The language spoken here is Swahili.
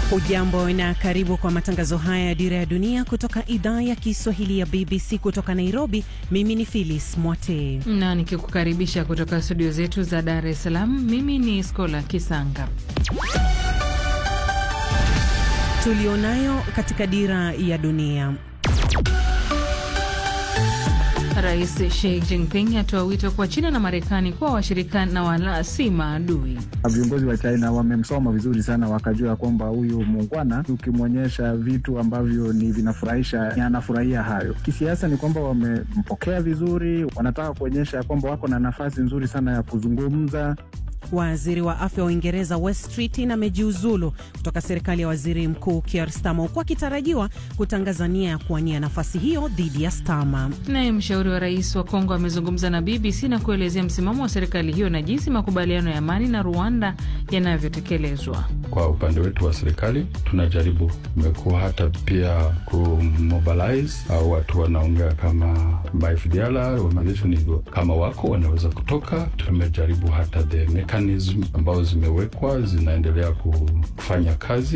Hujambo na karibu kwa matangazo haya ya Dira ya Dunia kutoka idhaa ya Kiswahili ya BBC kutoka Nairobi. Mimi ni Phyllis Mwate na nikikukaribisha kutoka studio zetu za Dar es Salaam. Mimi ni Skola Kisanga. Tulionayo katika Dira ya Dunia. Rais Xi Jinping atoa wito kwa China na Marekani kuwa washirika na wala si maadui. Viongozi wa China wamemsoma vizuri sana, wakajua kwamba huyu muungwana, ukimwonyesha vitu ambavyo ni vinafurahisha, anafurahia hayo. Kisiasa ni kwamba wamempokea vizuri, wanataka kuonyesha kwamba wako na nafasi nzuri sana ya kuzungumza. Waziri wa afya wa Uingereza West Streeting amejiuzulu kutoka serikali ya waziri mkuu Keir Starmer huku akitarajiwa kutangaza nia ya kuwania nafasi hiyo dhidi ya Starmer. Naye mshauri wa rais wa Kongo amezungumza na BBC na kuelezea msimamo wa serikali hiyo na jinsi makubaliano ya amani na Rwanda yanavyotekelezwa. Kwa upande wetu wa serikali tunajaribu, imekuwa hata pia kumobilize au watu wanaongea kama FDLR kama wako wanaweza kutoka. Tumejaribu hata the mechanism ambazo zimewekwa zinaendelea kufanya kazi.